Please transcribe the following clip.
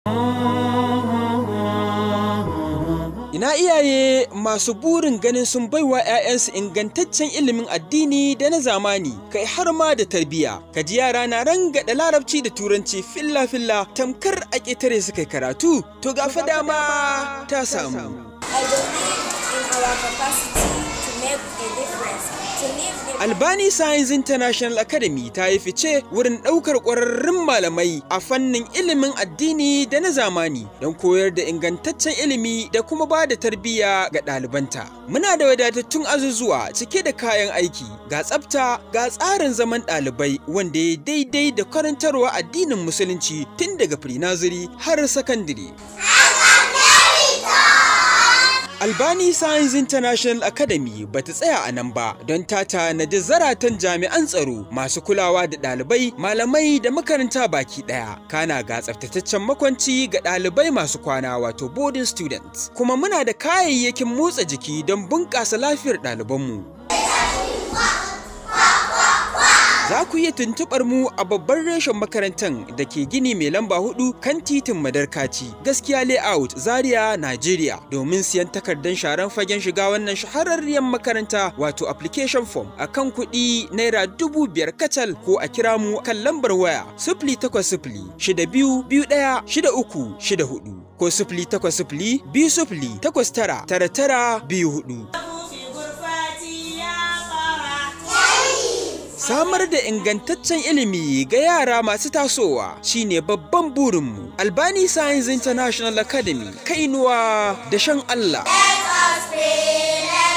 Ina iyaye masu burin ganin sun baiwa 'ya'yansu ingantaccen ilimin addini da na zamani, kai har ma da tarbiyya. Ka ji yara na rangada larabci da turanci filla-filla tamkar a ƙetare su kai karatu, to ga fa dama ta samu. I believe in our capacity to make a difference, to live a Albani Science International Academy ta yi fice wurin ɗaukar ƙwararrun malamai a fannin ilimin addini da na zamani don koyar da ingantaccen ilimi da kuma ba da tarbiyya ga ɗalibanta. Muna da wadatattun azuzuwa cike da kayan aiki, ga tsafta, ga tsarin zaman ɗalibai wanda ya daidai da karantarwa addinin musulunci tun daga pre-nursery har sakandire. Albani Science International Academy ba ta tsaya a nan ba don ta tanadi zaratan jami'an tsaro masu kulawa da ɗalibai, malamai da makaranta baki ɗaya. Kana ga tsaftataccen makwanci ga ɗalibai masu kwana wato boarding students. Kuma muna da kayayyakin motsa jiki don bunƙasa lafiyar ɗalibanmu. Za ku iya tuntuɓar mu a babban reshen makarantar da ke gini mai lamba hudu kan titin Madarkaci, gaskiya layout Zaria, Nigeria, domin siyan takardar sharan fagen shiga wannan shahararriyar makaranta wato application form a kan kuɗi naira dubu biyar kacal ko a kira mu kan lambar waya sifili takwas sifili shida biyu biyu ɗaya shida uku shida hudu ko sifili takwas sifili biyu sifili takwas tara tara tara biyu hudu. في غرفتي يا قرى Samar da ingantaccen ilimi ga yara masu tasowa shine babban burinmu. Albani Science International Academy, kainuwa da shan Allah. Let us pray, let